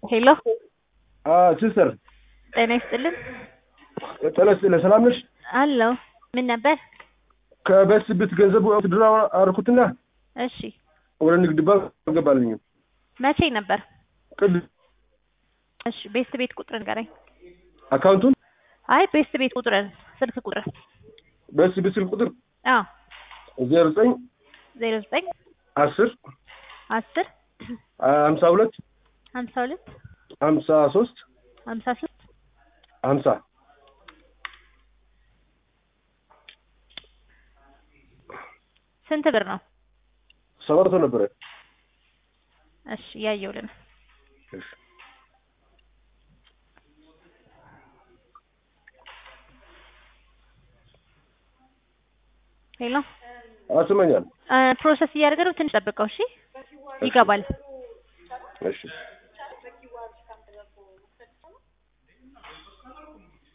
ሄሎ ሲስተር ጤና ይስጥልን። ጤና ይስጥልኝ። ሰላም ነሽ? አለሁ። ምን ነበር? ከበስ ብት ገንዘብ ውድድር አደረኩትና እሺ፣ ወደ ንግድ ባንክ አልገባልኝም። መቼ ነበር? ቅድ እሺ፣ ቤስት ቤት ቁጥር ንገረኝ። አካውንቱን አይ ቤስት ቤት ቁጥርን፣ ስልክ ቁጥር። በስ ብት ስልክ ቁጥር አዎ፣ ዜሮ ዘጠኝ ዜሮ ዘጠኝ አስር አስር ሀምሳ ሁለት ሀምሳ ሁለት ሀምሳ ሶስት ሀምሳ ሶስት ሀምሳ ስንት ብር ነው? ሰባት መቶ ነበረ። እሺ፣ እያየሁልን እሺ። ሄሎ አስመኛል። ፕሮሰስ እያደረገ ነው። ትንሽ ጠብቀው። እሺ፣ ይገባል። እሺ